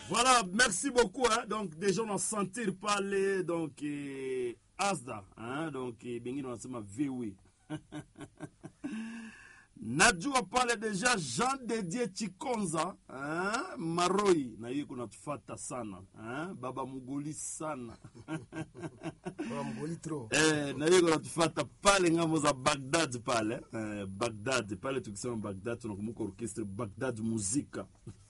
Voilà, merci beaucoup. Hein. Donc, déjà, on a senti parler, donc, eh, Asda, hein. donc, eh, bengine wanasema VW. najua pale deja Jean Dedie Chikonza hein? Maroi na hiyo kunatufata sana hein? baba mugoli sana Baba mgoli tro. eh, na hiyo kunatufata pale ngambo za Baghdad pale eh, Baghdad pale, tukisema Baghdad tunakumbuka orchestre Baghdad muzika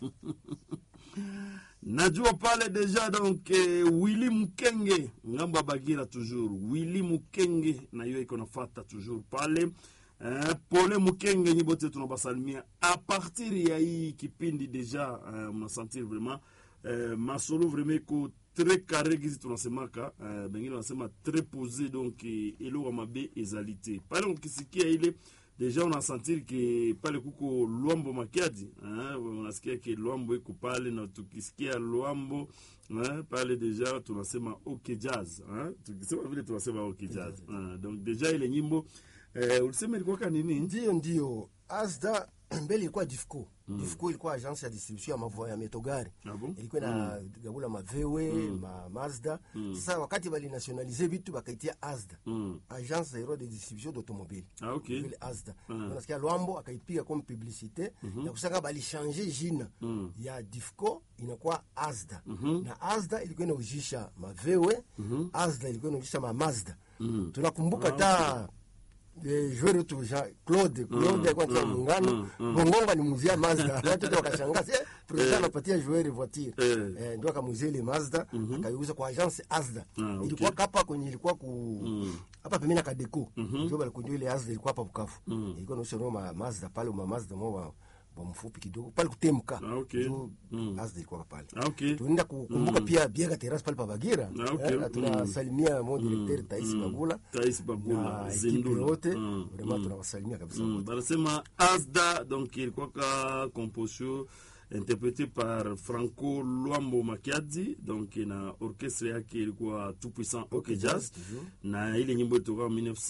najua pale deja donc eh, Willy Mukenge ngambo ya Bagira toujours Willy Mukenge na hiyo iko nafata toujours pale eh, Pole Mukenge nyi bote tunabasalimia a partir ya hii kipindi deja eh, mnasentir vraiment eh, masolo vraiment iko très carré gizi tunasemaka eh, bengine wanasema très posé donc eh, eloko ya mabe ezali te pale ukisikia ile deja unasentir ke pale kuko lwambo makiadi eh, unasikia ke lwambo iko pale na tukisikia lwambo eh, pale deja tunasema ok jazz eh, tukisema vile tunasema ok jazz eh, donc deja ile nyimbo eh, ulisema ilikuwaka nini Ndio, ndio. Asda mbele ilikuwa Difco. Difco ilikuwa agence ya distribution ya mavua ya metogari. Ah bon? Ilikuwa na gabula mavewe, ma Mazda. Sasa wakati bali nationalize vitu bakaitia Asda. Mm. Agence Zero de distribution d'automobile. Ah, ok. Vile Asda. Unasikia Lwambo akaipiga comme publicité na kusaka bali changer jina ya Difco inakuwa Asda. Na Asda ilikuwa inaujisha mavewe, Asda ilikuwa inaujisha ma Mazda. Tunakumbuka ta Eh, joueur wetu Jean Claude Claude alikuwa anacheza muungano Bongonga ni muzia Mazda watu wote wakashangaa eh president anapatia joueur voiture Eh. eh ndio akamuzia ile Mazda akaiuza kwa agence Asda Ah, okay. ilikuwa hapa kwenye ilikuwa ku hapa pembeni ya Kadeko ndio bali kunjua ile Asda ilikuwa hapa Bukavu ilikuwa inaonyesha Roma Mazda pale ma Mazda mwa wa mfupi kidogo pale kutemka Ah, okay. Ndio Mm. Asda ilikuwa pale Ah, ok tunaenda kukumbuka pia Biega Terrace pale pa Bagira Ah, okay. eh, na tunasalimia mon directeur Tais Bagula Tais Bagula, na Zindula. ekipe yote Mm, vraiment tunawasalimia kabisa Mm, wote. banasema asda donc ilikuwaka composition interprété par franco luambo makiadi donc na orchestre yake ilikuwa tout puissant ok jazz na ile nyimbo ilitoka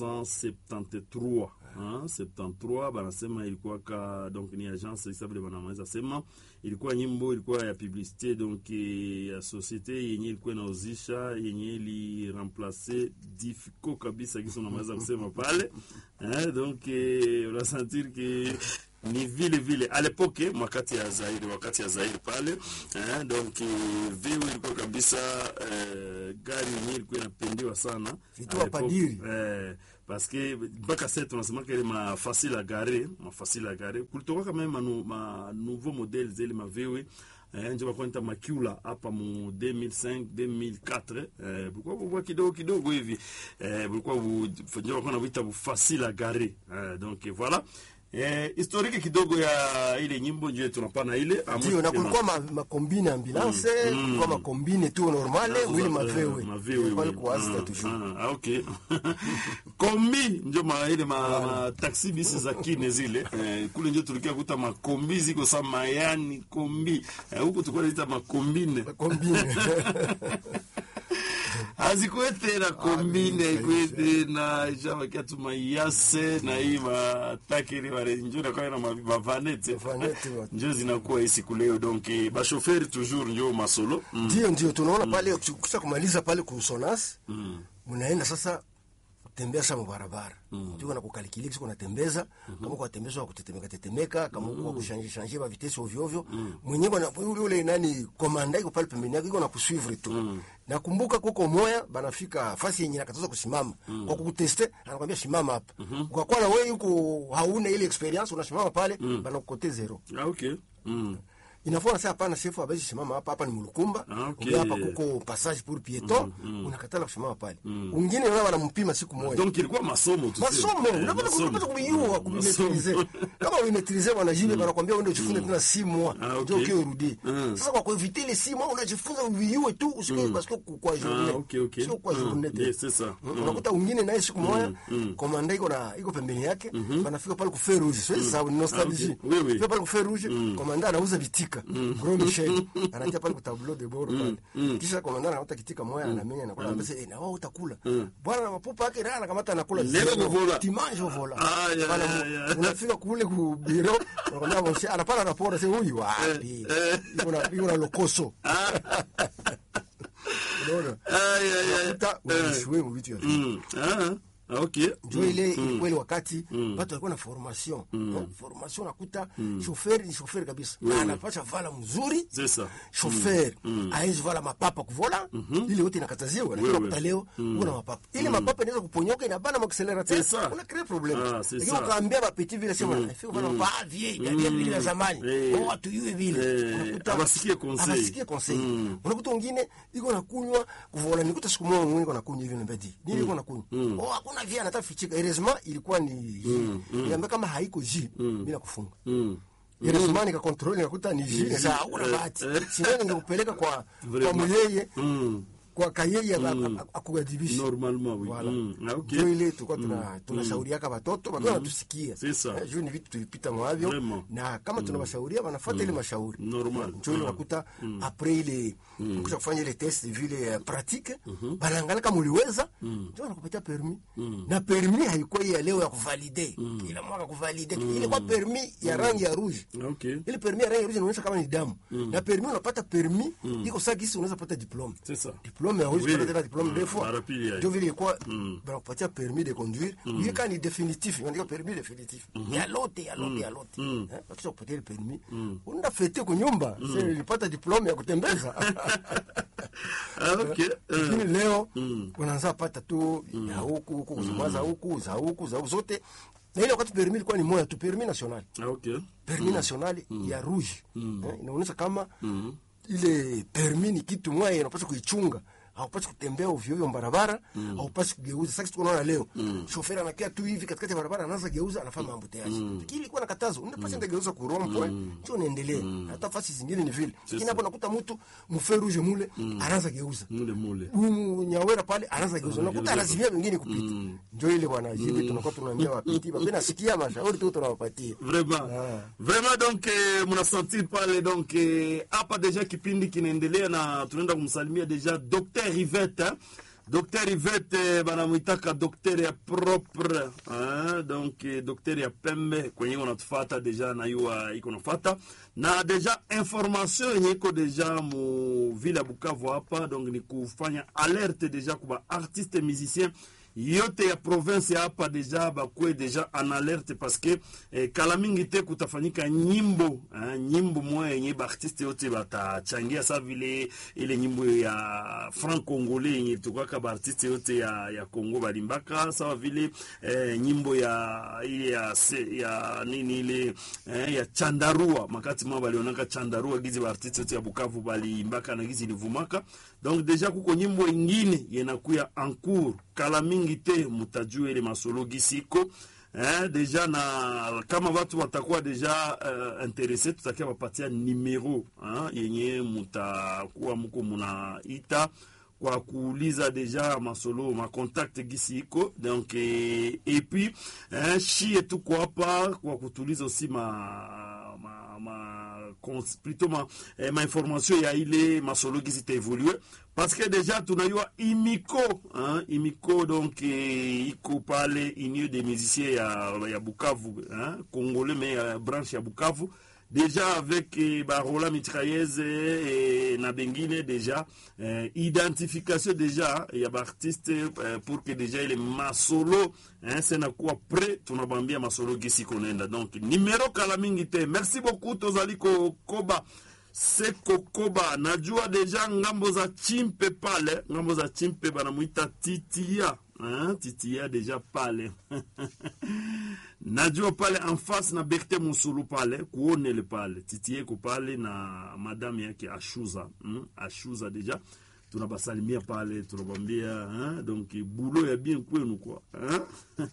1973 hein, 73 banasema ilikuwaka donc ni agence isabile banamaweza sema ilikuwa nyimbo ilikuwa ya publicité donc eh, ya société yenye ilikuwa inauzisha yenye iliremplace difiko kabisa kisi unamaweza kusema pale hein, donc eh, unasentir ke ni vile vile à l'époque wakati ya Zaire wakati ya Zaire pale eh, donc eh, vio ilikuwa kabisa eh, gari yenyewe ilikuwa inapendiwa sana Vitu à wa l'époque. padiri. eh, parce que mpaka sasa tunasemaka ile ma facile à garer ma facile à garer kulitoka kama ma, nou- ma nouveau modèle zile ma VW eh, njo bakwenta makula hapa mu 2005 2004 eh, bulikuwa bubwa kidogo kidogo hivi eh, bulikuwa bu- njo bakuwa nabuita bu facile à garer eh, donc voilà Eh, historique kidogo ya ile nyimbo ndio tunapana ile amwe- ndio na kulikuwa ma- makombine ambulance kulikuwa makombine tu normale wili mavewe mavewe pale kuasta Ah, toujours ah, ah, okay kombi njo ma ile ma, ma taxi bisi za kine zile eh, kule njo tulikia kuta makombi ziko sa mayani kombi eh, huku tulikuwa naita makombine kombine azikuwe tena kombine ikwe tena ishabakia tu mayase na hii matakiri wale njo nakuwa na ma- mavanete Mavanete wa- njo zinakuwa hii siku leo donc eh, bashoferi toujours njo masolo mm. ndio ndio tunaona pale kisha kumaliza pale kusonas mnaenda sasa kutembea sa mabarabara ndio na kukalikili kisha unatembeza kama kwa tembeza wa kutetemeka tetemeka kama kwa kushanje shanje ba vitesi ovyo ovyo mwenyewe na yule yule nani komanda iko pale pembeni yako iko na kusuivre tu nakumbuka kuko moya banafika fasi yenye nakataza kusimama kwa kukuteste anakwambia simama hapa kwa kuwa na wewe yuko hauna ile experience unasimama pale banakukote zero ah, okay mm. inafaa sasa hapana shefu abezi simama hapa hapa ni mulukumba Ah, okay. Ule hapa kuko passage pour piéton unakatala kusimama pale ungine wala wanampima siku moja donc ilikuwa masomo tu masomo Eh, unapata masomo. unapata kubiua kubimetrize Masomo. kama uimetrize wanajibe wanakwambia uende ujifunze tena si mois Ah, ndio okay. ukio urudi Mm. sasa kwa kueviter les six mois unajifunza uviue tu usikie parce que kwa Ah, journée okay, okay. sio kwa Mm. journée tu. Yes, c'est ça. Mm, unakuta ungine naye siku moja komanda iko na iko pembeni yake wanafika pale ku feu rouge sio sababu ni nostalgie Ah, okay. Oui, oui. Fika pale ku feu rouge komanda anauza bitika kitika gros michel anatia pale ku tableau de bord pale kisha komanda anakamata kitika moya anamenya na kula pesa na wao utakula bwana na mapupa yake na anakamata anakula Nenda zero. kuvola. dimanche vola Ah, ya, Bana, ya, ya. unafika kule ku biro unakwambia mshe anapana raporo sasa huyu wapi iko na iko na lokoso unaona Ay, ay, ay. uta unashwe mu vitu ya vile Mm. Ah, ah, okay. njo ile ilikuwa ile wakati watu walikuwa na formation Eh, formation nakuta shoferi ni shoferi kabisa Na anapasha vala mzuri C'est ça. shofer aezi vala mapapa kuvola ile yote inakataziwa lakini Oui, unakuta oui. leo una mapapa ile mapapa inaweza kuponyoka inabana maakselerateur C'est ça. una crée problème Ah, c'est lakini ça. ukaambia bapeti vile sema ifika vala mapapa vie vya vya vile vya zamani Eh. oh watu yue vile Eh, Unakuta- abasikie conseil. abasikie conseil unakuta wengine iko nakunywa kuvola nikuta siku moja mwingine iko nakunywa hivi nambedi nini iko nakunywa oh hakuna via anataka fichika heureusement ilikuwa ni niambia kama haiko ji bila kufunga Mm. heureusement nikakontrole nikakuta ni ji sasa hakuna bahati sio ningekupeleka kwa kwa Vraiment. muyeye Mm. kwa kayeye akuadhibisha Normalement, oui. Voilà. Mm. Ah, okay. Ndio ile tulikuwa tuna tunashauriaka watoto watoto wanatusikia C'est ça. Eh, juu ni vitu tulipita mwavyo Vraiment. na kama tunawashauria wanafuata ile mashauri Normal. njo ile unakuta apres ile kusha kufanya ile test vile eh, pratique banaangalia kama uliweza njo wanakupatia permis na permis haikuwa hii ya leo ya kuvalide kila mwaka kuvalide ile kwa permis ya rangi ya rouge Ah, okay. ile permis ya rangi ya rouge inaonyesha kama ni damu na permis unapata permis iko saa gisi unaweza pata diplome C'est ça. diplome hauwezi Oui. kupata tena diplome Mm. deux fois Mara pili ya- ndio vile ilikuwa banakupatia permis de conduire ile kama ni definitif inaandika permis definitif ya lote ya lote ya lote Eh, wakisha kupatia ile permis unaenda fete kwa nyumba sasa ilipata diplome ya kutembeza Ah, okay. lakini Eh. leo unaanza pata tu ya huku huku kuzuma za huku za huku za huku zote na ile wakati permis ilikuwa ni moja tu permis national Ah, okay. permis national ya rouge eh, inaonyesha kama ile permis ni kitu moja inapaswa kuichunga haupasi kutembea ovyo ovyo barabara haupasi kugeuza sasa kitu tunaona leo shoferi anakia tu hivi katikati ya barabara anaanza geuza anafanya mambo tayari lakini ilikuwa na katazo unapaswa ndio geuza kurompwe sio niendelee hata fasi zingine ni vile lakini hapo nakuta mtu mfe rouge mule anaanza geuza Mule mule. Huyu nyawera pale anaanza geuza unakuta anazimia wengine kupita ndio ile bwana jibi tunakuwa tunaambia wapiti basi nasikia mashauri tu tunawapatia vraiment Ah. vraiment donc eh, mnasentir pale donc eh, hapa deja kipindi kinaendelea na tunaenda kumsalimia deja Dr Rivette hein? Dr Rivette eh, banamwitaka dokter ya propre hein? donc eh, dokter ya pembe kwenye iko natufata deja na yuwa iko nafata na deja information yenye iko deja mu ville ya Bukavu hapa donc ni kufanya alerte deja kuba artiste musicien yote ya province ya hapa deja bakwe deja en alerte parce que eh, kala mingi te kutafanyika nyimbo eh, nyimbo moya yenye baartiste yote batachangia sa vile ile nyimbo ya franc congolais yenye tukaka baartiste yote ya, ya congo balimbaka sawa vile eh, nyimbo ya ile ya, se- ya nini ile eh, ya chandarua makati mwa balionaka chandarua gizi baartiste yote ya bukavu baliimbaka na gizi ilivumaka donc deja kuko nyimbo ingine yenakuya en cours kala mingi te mutajua ile masolo gisi iko eh, deja na kama watu watakuwa deja uh, interese tutakia wapatia numero hein, yenye mutakuwa muko munaita kwa kuuliza deja masolo macontact gisi iko donc eh, et puis eh, shie tuko hapa kwa kutuliza aussi ma, ma, ma cons- plutôt ma, eh, ma information ya ile masolo gisi itaevolue parce que deja tunayua imiko hein, imiko donc eh, iko pale union des musiciens ya, ya bukavu hein, congolais mais ya branche ya bukavu déjà avec eh, barola mitrailleuse eh, na bengine déjà eh, identification déjà ya baartiste eh, pour que déjà ile masolo hein, senakuwa pre tunabambia masolo gisi konenda donc numero kala mingi te merci beaucoup tozali kokoba seko koba najua deja ngambo za chimpe pale ngambo za chimpe banamwita titia hein? titia deja pale najua pale en face na Berthe Musulu pale kuonele pale titieko pale na madame yake Ashuza hmm? Ashuza deja tunabasalimia pale tunabambia hein? donc bulo ya bien kwenu kwa hein?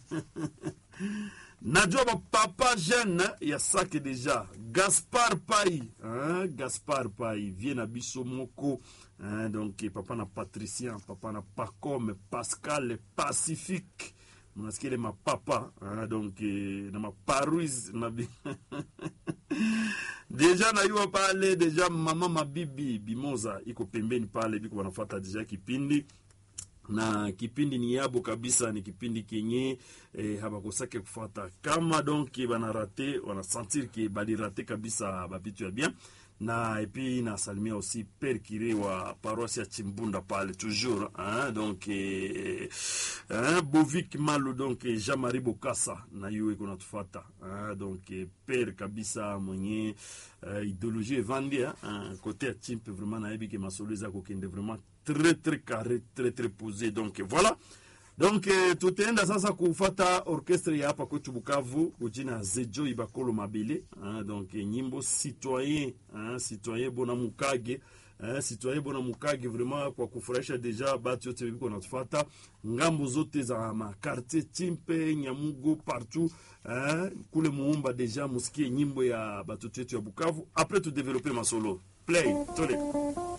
najua bapapa jeune ya sake deja gaspard pai hein? gaspard pai vie na biso moko hein? donc papa na patricien papa na pacome pascal pacifique mnasikia ile mapapa hein? donc eh, na maparuise na bi- deja nayua pale deja mama mabibi bimoza iko pembeni pale biko wanafata deja kipindi na kipindi ni yabo kabisa, ni kipindi kenye eh, habakosake kufuata kama donc banarate wanasentir ke balirate kabisa babitu ya bien na epi nasalimia aussi père kire wa paroisse ya Chimbunda pale toujours hein, donc eh, hein, Bovik Malu donc eh, Jean-Marie Bokassa na yue kuna tufata hein, donc eh, père kabisa mwenye uh, idéologie evandi hein, côté ya chimpe vraiment nayebi ke masolo eza kokende vraiment très très carré très très posé donc voilà donc eh, tutaenda sasa kufata orchestre ya hapa kwetu Bukavu kujina Zejo Ibakolo Mabele hein, donc eh, nyimbo citoyen hein, citoyen bona mukage hein, citoyen bona mukage vraiment kwa kufurahisha deja batu yote biko natufata ngambo zote za makartier Chimpe Nyamugo partout hein, kule muumba deja musikie nyimbo ya batoto yetu ya Bukavu après tu développer masolo play tole